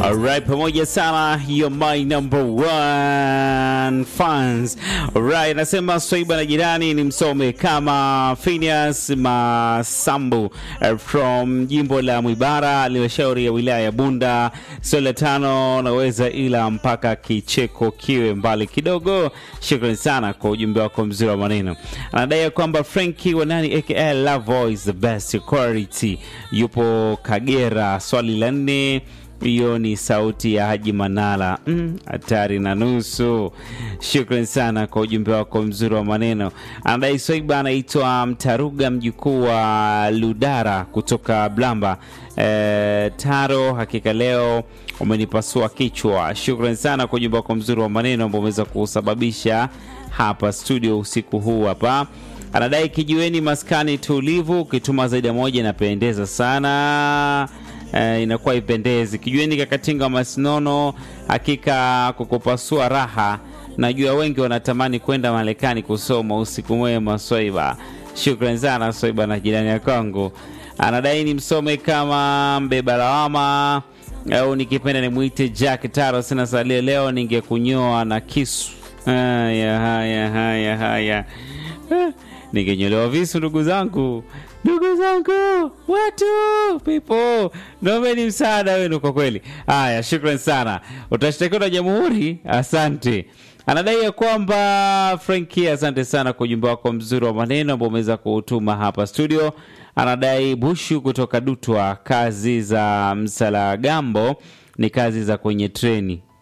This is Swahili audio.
Alright, pamoja sana you're my number one fans. Alright, nasema Swaiba na jirani ni msome kama Phineas Masambu uh, from jimbo la Mwibara, halmashauri ya wilaya ya Bunda. Swali la tano naweza ila mpaka kicheko kiwe mbali kidogo. Shukrani sana kwa ujumbe wako mzuri wa maneno. Anadai kwamba Frankie Wanani aka Love Voice the best quality yupo Kagera. Swali la nne hiyo ni sauti ya Haji Manala hatari mm, na nusu. Shukran sana kwa ujumbe wako mzuri wa maneno. Anadai Swaiba anaitwa Mtaruga, mjukuu wa Ludara kutoka Blamba. E, Taro, hakika leo umenipasua kichwa. Shukran sana kwa ujumbe wako mzuri wa maneno ambao umeweza kusababisha hapa studio usiku huu hapa anadai kijiweni maskani tulivu, ukituma zaidi ya moja inapendeza sana. Uh, inakuwa ipendezi kijueni kakatinga masinono, hakika kukupasua raha. Najua wengi wanatamani kwenda Marekani kusoma. Usiku mwema Swaiba, shukran sana Swaiba na jirani ya kwangu. Anadai ni msome kama mbeba lawama au nikipenda nimwite Jack Taro. Sina salio leo, ningekunyoa na kisu. Haya, haya, haya, haya ningenyolewa visu, ndugu zangu ndugu zangu watu people, naombeni msaada wenu kwa kweli. Haya, shukran sana. Utashtakiwa na jamhuri. Asante. Anadai ya kwamba Franki, asante sana kwa ujumbe wako mzuri wa maneno ambao umeweza kuutuma hapa studio. Anadai Bushu kutoka Dutwa, kazi za Msalagambo ni kazi za kwenye treni